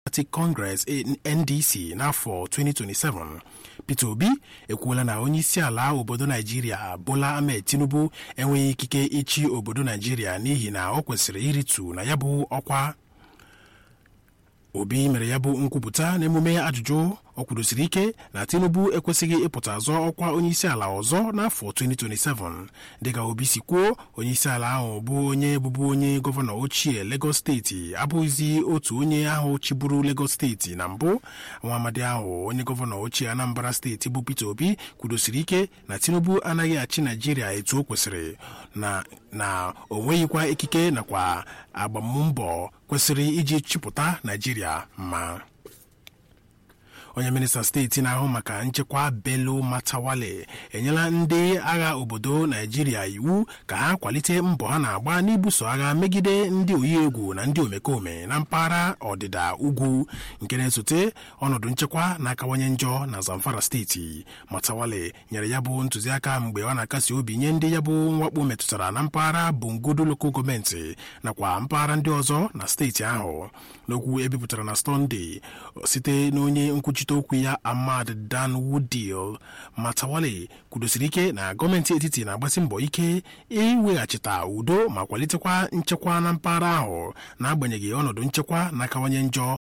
Democratic Congress NDC n'afọ 2027 Peter Obi ekwuola na onyeisiala obodo Naijiria Bola Ahmed Tinubu enweghị ikike ịchị obodo Naijiria n'ihi na ọ kwesịrị iritu na ya bụ ọkwa Obi mere ya bụ nkwupụta n'emume ajụjụ ọ kwudosiri ike na Tinubu ekwesịghị ịpụta azọ ọkwa onyeisiala ọzọ n'afọ 2027 dịka Obi si kwuo onyeisiala ahụ bụ onye bụbu onye gọvanọ ochie Lagos steeti abụghịzi otu onye ahụ chịburu Lagos steeti na mbụ nwa amadi ahụ onye gọvanọ ochie Anambra steeti bụ Peter Obi kwudosiri ike na Tinubu anaghị achị Naijiria etu o kwesịrị na na o nweghịkwa ikike nakwa agbammbọ kwesịrị iji chịpụta Naijiria mma onye minista steeti na-ahụ maka nchekwa Bello Matawalle enyela ndị agha obodo Naijiria iwu ka ha kwalite mbọ ha na-agba n'ibuso agha megide ndị oyi egwu na ndị omekome na mpaghara ọdịda ugwu nke na-esote ọnọdụ nchekwa na-akawanye njọ na Zamfara steeti Matawalle nyere ya bụ ntụziaka mgbe ọ na-akasi obi nye ndị ya bụ mwakpo metụtara na mpaghara Bungodo Local gọọmenti nakwa mpaghara ndị ọzọ na steeti ahụ n'okwu ebipụtara na Sọnde site n'onye nkwuchi nkwuchite okwu ya Ahmad Dan Woodil Matawalle kwudosiri ike na gọọmenti etiti na-agbasi mbọ ike iweghachita udo ma kwalitekwa nchekwa na mpaghara ahụ n'agbanyeghị ọnọdụ nchekwa na-akawanye njọ